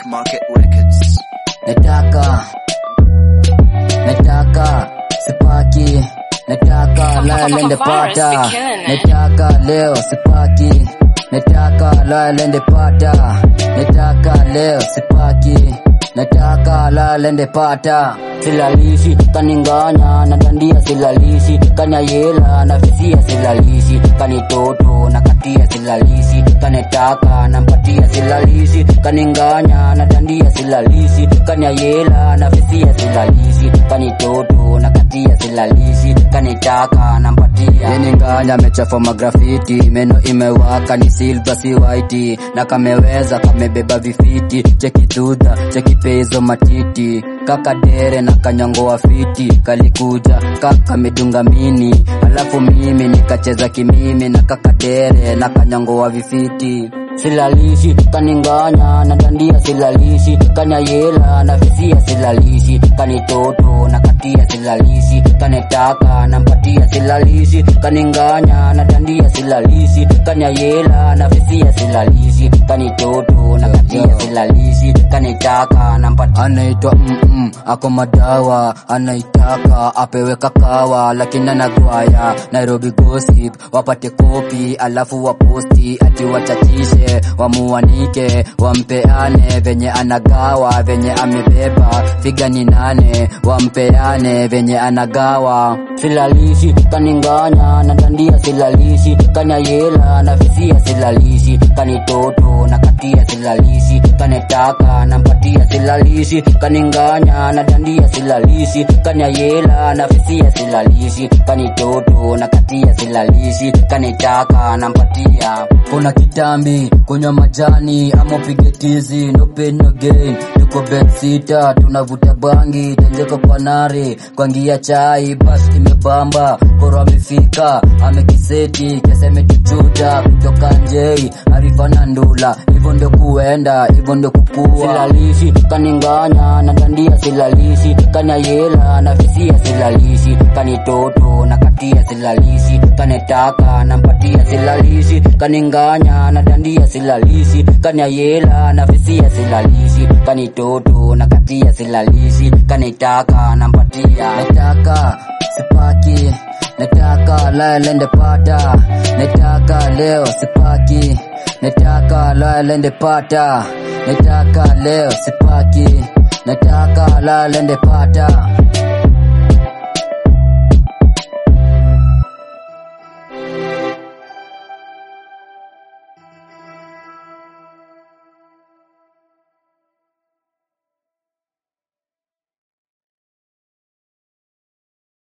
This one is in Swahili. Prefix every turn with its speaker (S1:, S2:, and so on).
S1: Black Market Records.
S2: nataka nataka sipaki nataka lalende pata nataka leo sipaki nataka lalende pata nataka leo sipaki nataka lalende pata silalishi kaninganya na dandia silalishi kanyayela na fisia silalishi kanitoto na katia silalishi kanetaka na mpatia silalishi kaninganya na dandia silalishi kanyayela na fisia silalishi kanitoto na katia silalishi kanitaka na mpatia yeninganya mechafa magrafiti meno imewaka ni silva si white na kameweza kamebeba vifiti cheki dhudha cheki pezo matiti kakadere na kanyongoa fiti kalikuja kaka medunga mini alafu mimi nikacheza kimimi na kakadere na kanyongoa vifiti silalishi kaninganya na dandia silalishi kanyayela na fisia silalishi kanitoto na katia silalishi kanetaka na mpatia silalishi kaninganya na dandia silalishi kanyayela na fisia silalishi kanitoto na katia silalishi kanetaka na mpatia anaitwa mm ako madawa anaitaka apewe kakawa lakini anagwaya nairobi gossip wapate kopi alafu waposti ati wachachishe wamuanike wampeane venye anagawa venye amebeba figa ni nane wampeane venye anagawa silalishi kaninganya na dandia silalishi kanyayela na fisia silalishi kanitoto na katia silalishi kanetaka na mpatia silalishi kaninganya na dandia silalishi kanyayela na fisia silalishi kanitoto na katia silalishi kanitaka na mpatia kuna kitambi kunywa majani ama upige tizi no pain no gain tuko bed sita tunavuta bangi tenjeko kwa nare kwangia chai bas imebamba koro amefika amekiseti kesa imetuchuta kutoka njei arifana ndula hivyo ndio kuenda hivyo ndio kukua silalishi kaninganya na dandia silalishi kanyayela na fisia silalishi kanitoto na katia silalishi kanetaka na mpatia silalishi kaninganya na dandia silalishi kanyayela na fisia silalishi kanitoto na katia silalishi kanitaka na mpatia nataka sipaki nataka lalende pata nataka leo sipaki nataka lalende pata nataka leo sipaki nataka lalende pata